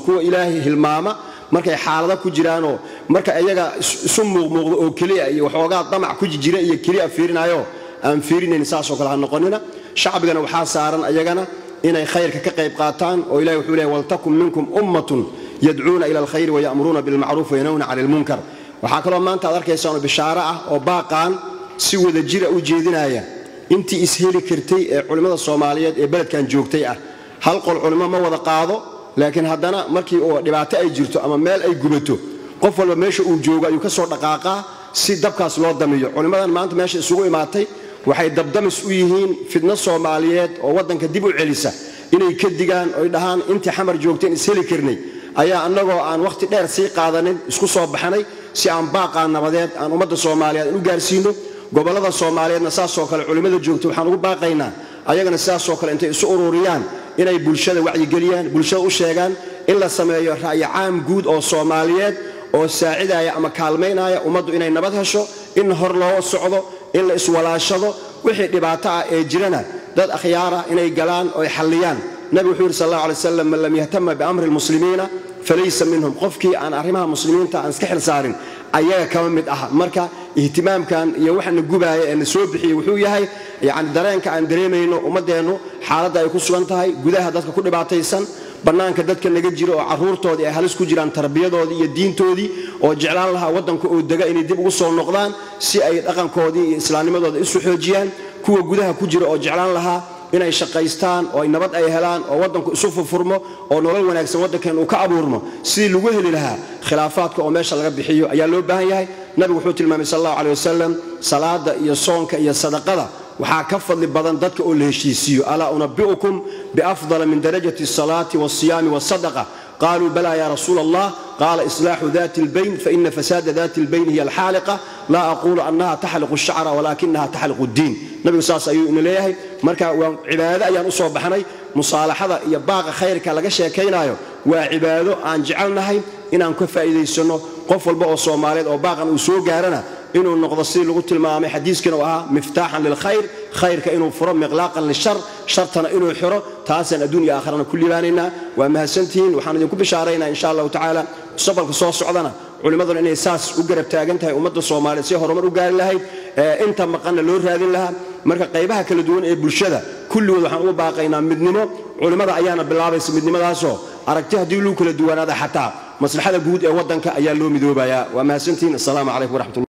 kuwa ilaahay hilmaama markay xaalado ku jiraanoo marka iyaga isu muuqmuuqdo oo keliya iyo waxoogaa damac ku jira iyo keliya fiirinayo aan fiirinayn saasoo kale ha noqonina shacbigana waxaa saaran ayagana inay khayrka ka qayb qaataan oo ilahi wuxuu leeyahy waltakun minkum ummatun yadcuuna ila alkhayri wayamuruuna bilmacruuf wayanhawna cani ilmunkar waxaa kaloo maanta aad arkaysaano bishaaro ah oo baaqaan si wada jira u jeedinaya intii isheli kartay ee culimmada soomaaliyeed ee beledkan joogtay ah hal qol culimo ma wada qaado laakiin haddana markii uu dhibaato ay jirto ama meel ay gubato qof walba meesha uu joogo ayuu ka soo dhaqaaqaa si dabkaas loo damiyo culimmadan maanta meesha isugu imaatay waxay dabdamis u yihiin fidno soomaaliyeed oo waddanka dib u celisa inay ka digaan oy dhahaan intii xamar joogteen isheli karnay ayaa annagoo aan wakhti dheer sii qaadanin isku soo baxnay si aan baaqaa nabadeed aan ummadda soomaaliyeed aan u gaarsiino gobollada soomaaliyeedna saasoo kale culimmada joogta waxaan ugu baaqaynaa ayagana sidaasoo kale intay isu ururiyaan inay bulshada wacyigeliyaan bulshada u sheegaan in la sameeyo ra'yi caam guud oo soomaaliyeed oo saacidaya ama kaalmaynaya ummaddu inay nabad hesho in hor loo socdo in la iswalaashado wixii dhibaato ah ee jirana dad akhyaarah inay galaan oo ay xalliyaan nabigu wuxuu yidhi sal allah alay wasalam man lam yahtama biamri lmuslimiina falaysa minhum qofkii aan arrimaha muslimiinta aan iska xil saarin ayaga kama mid aha marka ihtimaamkan iyo waxana gubaaya ee na soo bixiyey wuxuu yahay yani dareenka aan dareemayno ummaddeennu xaaladda ay ku sugan tahay gudaha dadka ku dhibaataysan bannaanka dadka naga jiro oo carruurtoodii ay halis ku jiraan tarbiyadoodii iyo diintoodii oo jeclaan lahaa waddanka oo dega inay dib ugu soo noqdaan si ay dhaqankoodii iyo islaamnimadooda isu xoojiyaan kuwa gudaha ku jira oo jeclaan lahaa inay shaqaystaan oo nabad ay helaan oo waddanku isu furfurmo oo nolol wanaagsan waddankeen uu ka abuurmo sidii lagu heli lahaa khilaafaadka oo meesha laga bixiyo ayaa loo baahan yahay nabigu wuxuu tilmaamay sal allahu aley wasalam salaada iyo soonka iyo sadaqada waxaa ka fadli badan dadka oo la heshiisiiyo alaa unabi'ukum biafdala min darajati asalaati walsiyaami walsadaqa qaluu bala ya rasuula allah qaala islaaxu dati اlbayn faina fasaada dati اlbayn hiya alxaaliqa laa aquulu annaha taxliqu الshacra walakinaha taxliqu اddiin nabigu saas ayuu ina leeyahay marka waa cibaado ayaan u soo baxnay musaalaxada iyo baaqa khayrka laga sheekaynaayo waa cibaado aan jecelnahay inaan ka faa'iidaysanno qof walba oo soomaaliyeed oo baaqan uu soo gaarana inuu noqdo sidii lagu tilmaamay xadiiskiina uu ahaa miftaaxan lilkhayr khayrka inuu furo miqlaaqan lishar shartana inuu xiro taasaan adduun iyo aakharana ku libaanaynaa waa mahadsantihiin waxaan idinku bishaaraynaa insha allahu tacaala mustaqbalka soo socdana culimmaduna inay saas u garab taagan tahay ummadda soomaaliyeed si horumar u gaari lahayd inta maqanna loo raadin lahaa marka qaybaha kala duwan ee bulshada kulligood waxaan ugu baaqaynaa midnimo culimmada ayaana bilaabaysa midnimadaasoo aragti haddii luu kala duwanaada xataa maslaxada guud ee waddanka ayaa loo midoobayaa waa mahadsantihiin assalaamu calaykum waraxmatullah